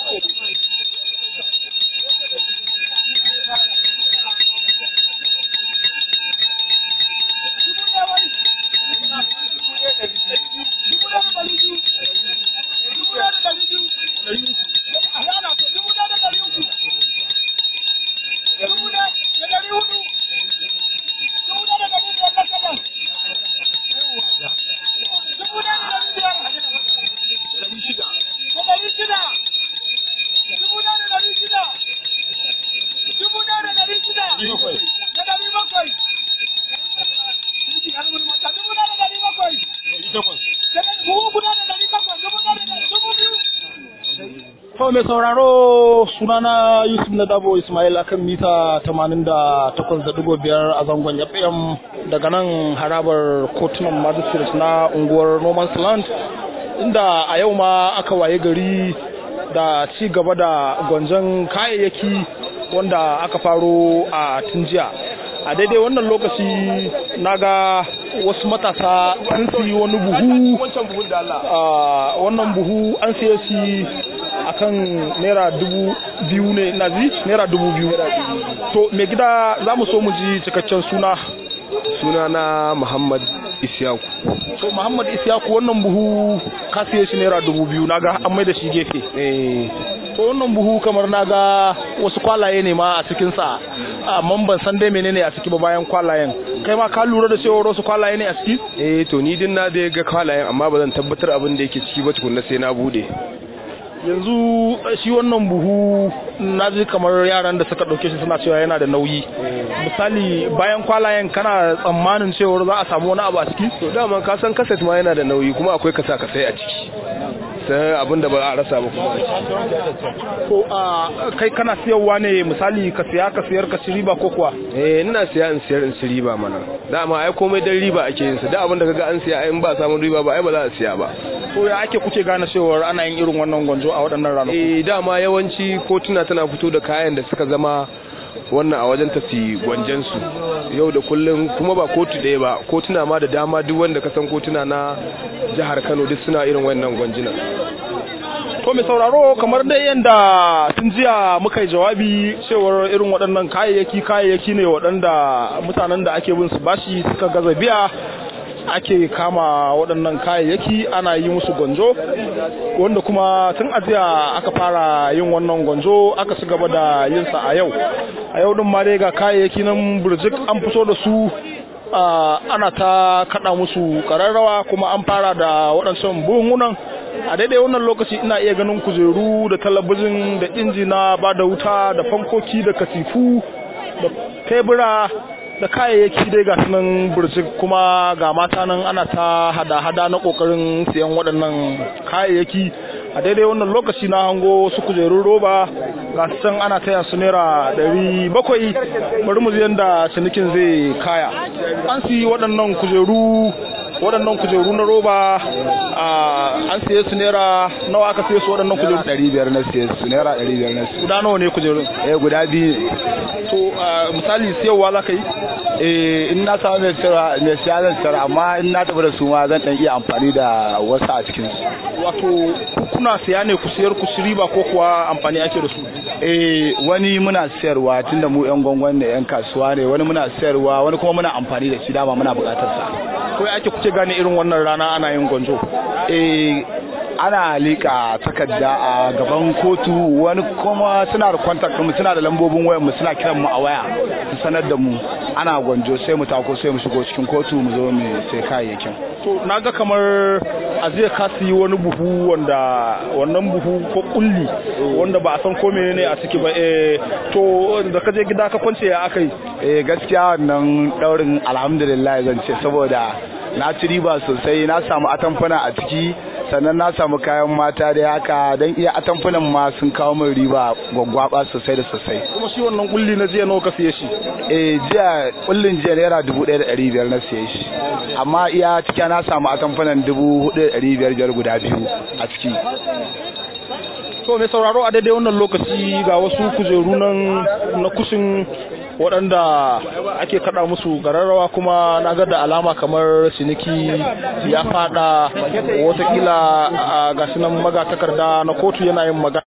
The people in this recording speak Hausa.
To mai sauraro sunana Yusuf na Dabo Ismail akan mita 88.5 a zangon FM daga nan harabar kotunan magistrate na unguwar Noman's Land inda a yau ma aka waye gari da ci gaba da gwanjon kayayyaki wanda aka faro a tun jiya. a daidai wannan lokaci na ga wasu matasa sun siyi wani buhu wannan buhu an siya shi akan naira dubu biyu ne na zi naira dubu biyu to mai gida za mu so mu ji cikakken suna suna na muhammad isyaku to muhammad isyaku wannan buhu ka siya shi naira dubu biyu na ga an mai da shi gefe to wannan buhu kamar na ga wasu kwalaye ne ma a cikinsa amma ban san dai menene a ciki ba bayan kwalayen kai ma ka lura da cewa wasu kwalaye ne a ciki eh to ni din na dai ga kwalayen amma ba zan tabbatar abin da yake ciki ba tukunna sai na bude yanzu shi wannan buhu na ji kamar yaran da suka ɗauke shi suna cewa yana da nauyi misali bayan kwalayen kana tsammanin cewar za a samu wani abu a ciki to dama ka san kaset ma yana da nauyi kuma akwai kasa kasai a ciki sai abin da ba a rasa ba kuma ko a kai kana siyarwa ne misali ka siya ka siyar ka ci riba ko kuwa eh ina siya in siyar in ci riba mana dama ai komai dan riba ake yin sa da abin da kaga an siya in ba samun riba ba ai ba za a siya ba to ya ake kuke gane cewar ana yin irin wannan gwanjo a waɗannan ranaku eh dama yawanci kotuna tana fito da kayan da suka zama wannan a wajen tafi gwanjansu yau da kullum kuma ba kotu ɗaya ba kotuna ma da dama duk wanda ka san kotuna na jihar kano duk suna irin wannan gwanjinan to mai sauraro kamar dai yadda tun jiya muka yi jawabi cewar irin waɗannan kayayyaki kayayyaki ne waɗanda mutanen da ake bin su bashi suka gaza biya ake kama waɗannan kayayyaki ana yi musu gwanjo wanda kuma tun ajiya aka fara yin wannan gwanjo aka ci gaba da yin sa a yau a yau din ma dai ga kayayyaki nan burjik an fito da su ana ta kada musu kararrawa kuma an fara da waɗancan buhunan a daidai wannan lokaci ina iya ganin kujeru da talabijin da injina ba da wuta da fankoki da katifu da tebura da kayayyaki dai ga sunan burjik kuma ga mata nan ana ta hada-hada na kokarin siyan waɗannan kayayyaki a daidai wannan lokaci na hango su kujerun roba ga su can ana taya su naira ɗari bakwai bari mu yadda cinikin zai kaya an siyi waɗannan kujeru waɗannan kujeru na roba an siye su naira nawa aka siye su waɗannan kujeru ɗari biyar na siye su naira ɗari biyar na siye guda nawa ne kujerun eh guda biyu to misali siyarwa za ka yi eh in na samu mai siyarwa mai siya zan siyar amma in na tafi da su ma zan ɗan iya amfani da wasu a cikin su wato kuna siya ne ku siyar ku ci riba ko kuwa amfani ake da su eh wani muna siyarwa tunda mu yan gwangwan ne yan kasuwa ne wani muna siyarwa wani kuma muna amfani da shi dama muna buƙatar sa ko ake kuke gane irin wannan rana ana yin gwanjo eh ana lika takarda a gaban kotu wani kuma suna da contact mu suna da lambobin wayar mu suna kiran mu a waya su sanar da mu ana gwanjo sai mu tako sai mu shigo cikin kotu mu zo mu sai kayayyakin to naga kamar a zai ka yi wani buhu wanda wannan buhu ko kulli wanda ba a san ko menene a ciki ba eh to da ka je gida ka kwance ya akai eh gaskiya wannan daurin alhamdulillah zan ce saboda na ci riba sosai na samu atamfuna a ciki sannan na samu kayan mata da haka don iya atamfunan ma sun kawo min riba gwaggwaba sosai da sosai kuma shi wannan kulli na jiya nawa ka siye shi eh jiya kullin jiya naira dubu ɗaya da ɗari biyar na siye shi amma iya cikin na samu atamfunan dubu hudu da ɗari biyar biyar guda biyu a ciki to mai sauraro a daidai wannan lokaci ga wasu kujeru nan na kushin waɗanda ake kaɗa musu gararrawa kuma na ga da alama kamar ciniki ya fada watakila ga nan magatakarda na kotu yana yin magana